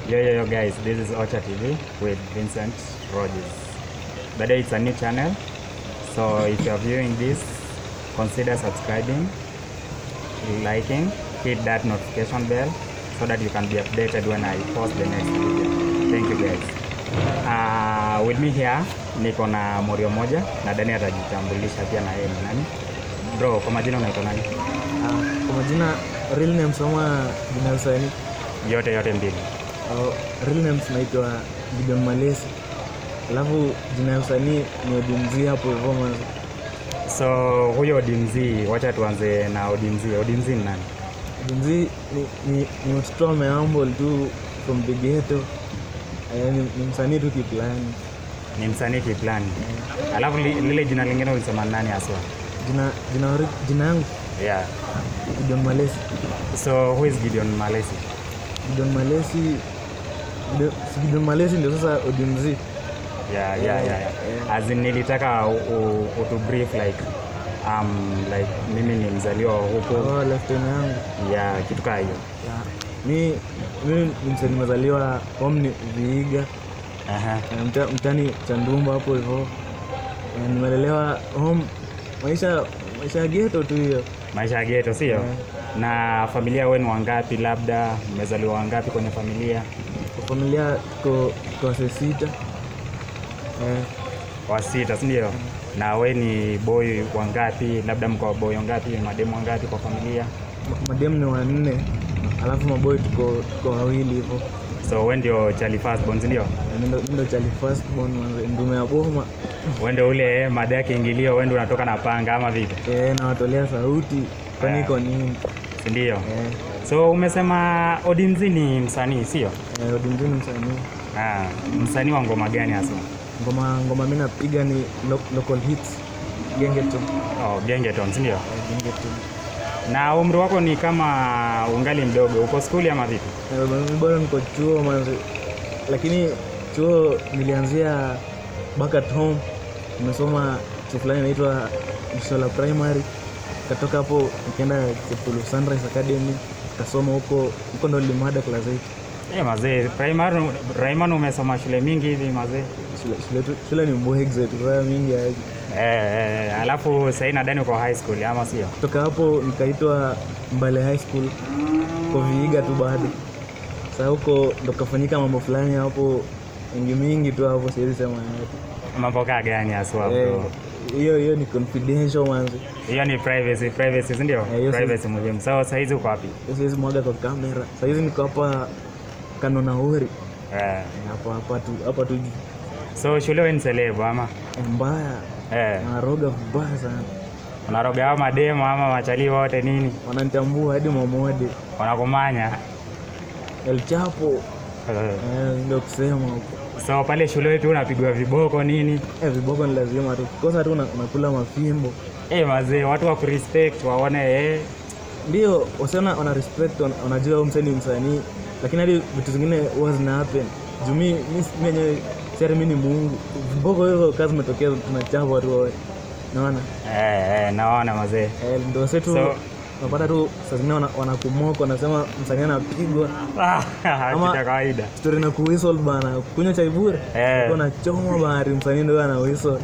Yo, yo, yo, guys, this is Ocha TV with Vincent Rogers. But it's a new channel, so if you are viewing this, consider subscribing, liking, hit that notification bell so that you can be updated when I post the next video. Thank you, guys. Uh, with me here niko na Morio moja na Dani atajitambulisha pia na yeye ni nani. Bro, kwa majina unaitwa nani? Ah, kwa majina real names ama jina ya usanii Yote yote mbili. au real names naitwa Gideon Malesi alafu jina ya usanii ni Odimzi hapo hivyo mwanzo. So huyo Odimzi, wacha tuanze na Odimzi. Odimzi ni nani? Odimzi ni, ni, ni mtoto ame humble tu from the ghetto eh, ni, ni msanii tu kiplani Ni msanii kiplani. Alafu li, lile jina lingine ulisema ni nani haswa? jina jina ori- jina yangu Yeah. Gideon Malesi So who is Gideon Malesi? Gideon Malesi Gideon, si Gideon Malesi ndio sasa Odimzi Yeah, yeah, yeah, yeah. As in nilitaka u- u- utu brief like um, like mimi ni mzaliwa wa huko oh, left hand yangu ya kitu kaa hiyo. yeah. mi mi ni msanii nimezaliwa home ni Vihiga Aha. Eh, mta- mtani Chandumba hapo hivyo Eh, nimelelewa home maisha maisha ya ghetto tu hiyo Maisha ya ghetto sio? Yeah. Na familia wenu wangapi labda? Mmezaliwa wangapi kwenye familia? kwa familia tuko tuko wase sita eh, Wa sita, si ndio? Na we ni boy wangapi? Labda mko boy wangapi? Mademu wangapi kwa familia? ma- mademu ni wanne alafu maboi tuko tuko wawili hivyo So we ndio Charlie Firstborn, si ndio? Eh, mi ndo- mi ndo chali first born manze, ndume ya boma We ndio ule mada ya kiingilio, we ndio unatoka na panga ama vipi? eh, nawatolea sauti kwani Yeah. iko nini Si ndio? eh, So umesema Odimzi ni msanii sio? eh, Odimzi ni msanii Ah, msanii wa ngoma gani hasa? ngoma ngoma mi napiga ni lo, local hits gengeton Oh, Gengeton, si ndio? eh, gengeton Na umri wako ni kama ungali mdogo, uko skuli ama vipi? Eh, mimi bado niko chuo manzi, lakini chuo nilianzia back at home. Nimesoma chuo fulani inaitwa Mshola Primary, katoka hapo nikaenda Chepulu Sunrise Academy, kasoma huko huko, ndo nilimada class 8 Eh, mazee, primary primary umesoma shule mingi hivi mazee. shule, shule, tu- shule ni mbwegze turaa mingi aje. Eh, eh, alafu sasa nadhani uko high school ama sio? Kutoka hapo nikaitwa Mbale High School kwa Vihiga tu bado. Sasa huko ndo kafanyika mambo fulani hapo mingi mingi tu hapo, siwezi sema yote. Mambo kaa gani haswa Eh, bro? hiyo hiyo ni confidential manzi Hiyo ni privacy, privacy si ndio? hiyo si- Privacy muhimu. So sasa hizi uko wapi? Hiyo siwezi mwaga kwa kamera sahizi niko hapa kanonauri Eh. hapa hapa tu hapa tu juu. So shule wewe ni celeb ama? Eh, mbaya Eh. naroga vibaya sana Unaroga hao mademo ama machalii wote nini? wananitambua hadi mamode Wanakumanya. El Chapo Eh. eh, ndio kusema huko So pale shule wetu unapigwa viboko nini? eh, viboko ni lazima tu kosa tu una- unakula mafimbo Eh, mazee, watu wa kurespect waone eh, ndio wasiona wana respect wana- wanajua huyu msanii ni msanii lakini hadi vitu zingine huwa zina happen juu mi mi mi wenyewe siari mi ni muungu viboko hizo kazi zimetokea tunachapwa tu wote naona eh, eh, naona mazee. Eh, ndo setu So- unapata tu saa zingine wana- wanakumoka wanasema msanii anapigwa Ah, Ama- kitu ya kawaida. stori na kuwisol bana kunywa chai bure Eh. nachoma bahari msanii ndo ana wisol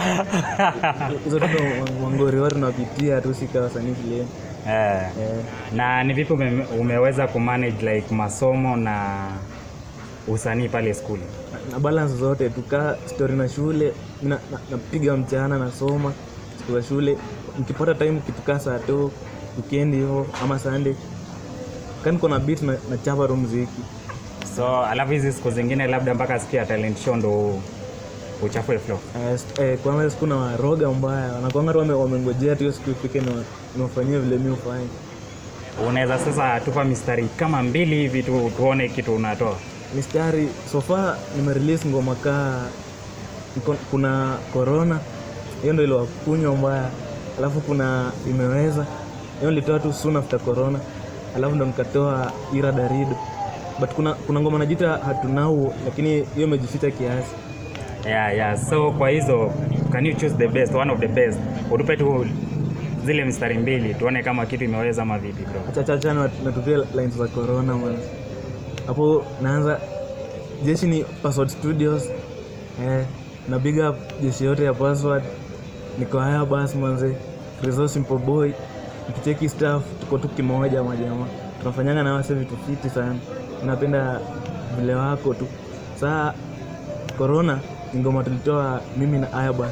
hizo tu ndo mangori watu napitia tu sika wasanii kileni Eh. eh. Na ni vipi ume, umeweza kumanage like masomo na usanii pale skuli? na, na balance zote tukaa stori na shule mi na- na- napiga mchana nasoma siku za shule nikipata time kitukaa saa to wikendi hivo ama sunday kaniko na beat na, na chapa tu mziki So alafu hizi siku zingine labda mpaka siku ya talent show ndo uchafue flow. Eh, st- eh, kwanza siku na waroga mbaya wanakwanga tu wame- wamengojea tu hiyo siku ifike na niwafanyie vile mi ufanye Unaweza sasa tupa mistari kama mbili hivi tu tuone kitu unatoa. mistari sofa nimerelease ngoma kaa niko- kuna corona hiyo ndo iliwakunywa mbaya alafu kuna imeweza hiyo nilitoa tu soon after corona alafu ndo nikatoa ira darido but kuna, kuna ngoma najita hatunau lakini hiyo imejificha kiasi Yeah, yeah. So kwa hizo can you choose the best, one of the best? Utupe tu zile mistari mbili tuone kama kitu imeweza ama vipi bro. achachacha natupia lines za corona man hapo naanza jeshi ni password studios eh, na big up jeshi yote ya password niko haya basi manze Resource simple boy nikicheki staff tuko tu kimoja majama tunafanyanga na wase vitu fiti sana napenda vile wako tu saa corona ni ngoma tulitoa mimi na Ayabas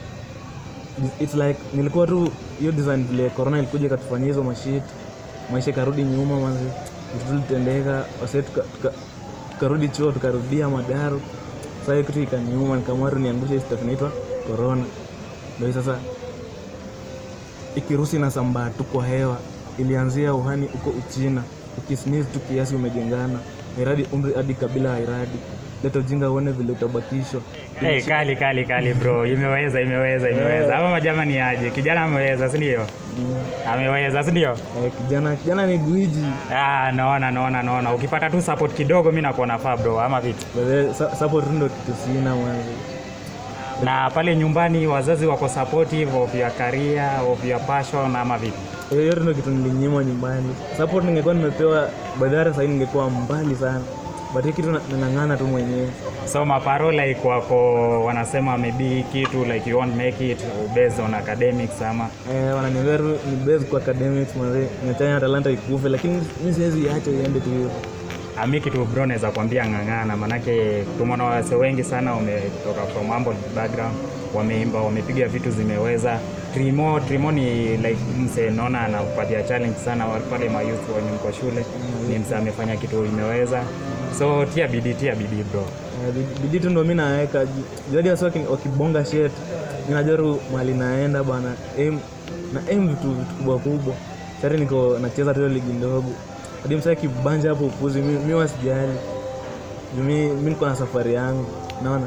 it's like nilikuwa tu hiyo design vile corona ilikuja ikatufanyia hizo mashit maisha ikarudi nyuma manzi vitu tulitendeka wase tuka- tuka- tukarudi chuo tukarudia madaru saa hiyo kitu ikaniuma nikaamua tu niangushe hii stuff inaitwa corona ndio hii sasa ikirusi na sambaa tu kwa hewa ilianzia uhani huko uchina ukisniz tu kiasi umejengana iradi umri hadi kabila ya iradi leta ujinga uone vile utabakishwa Hey, kali kali kali bro, imeweza imeweza imeweza. Ama majama ni aje? Kijana ameweza, si ndio? Mm. Ameweza, si ndio? Eh, kijana kijana ni gwiji Ah, naona naona naona. Ukipata tu support kidogo, mimi nakuwa nafaa bro, ama vipi? Bale, sa- support tu ndo kitu sina mwanzo Na pale nyumbani wazazi wako supportive of your career, of your passion ama vipi? hiyo yote ndo kitu nilinyimwa nyumbani support ningekuwa nimepewa badhara sahii ningekuwa mbali sana but hii kitu na- nang'ang'ana tu mwenyewe So maparo like wako wanasema maybe kitu like you won't make it based on academics ama eh, wananiambia tu ni base kwa academics mazee niachane na talanta ikufe lakini mi siwezi iacha iende tu hivo ami kitu bro naweza kuambia ng'ang'ana, manake tumeona wase wengi sana wametoka from humble background, wameimba wamepiga vitu zimeweza. Trimo Trimo ni like mse naona anapatia challenge sana wa- pale mayouth wenye mko shule, ni mse amefanya kitu imeweza, so tia bidii, tia bidii bro. Eh, bidi- bidii tu ndo mi naweka ju- jadi wasi waki- wakibonga shet mi najua tu mali naenda bana aim, na aim vitu vitu kubwa kubwa sari niko nacheza tu hiyo ligi ndogo hadi msaa kibanja hapo upuzi mi, mi wasijali Ju mi, mi niko na safari yangu naona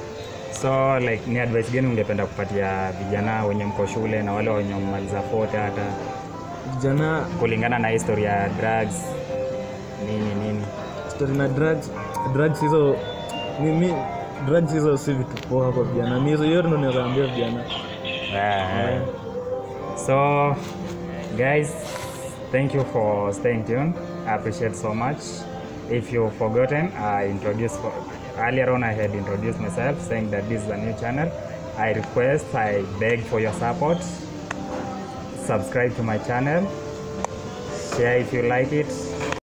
So like ni advice gani ungependa kupatia vijana wenye mko shule na wale wenye maliza fote hata vijana kulingana na history ya drugs nini nini? story na drugs drugs hizo mi, mi drugs hizo si vitu poa kwa vijana mi hizo yote ndo nazaambia vijana Yeah. So, guys, thank you for staying tuned. I appreciate so much. If you've forgotten, I introduced earlier on. I had introduced myself, saying that this is a new channel. I request, I beg for your support. Subscribe to my channel. Share if you like it.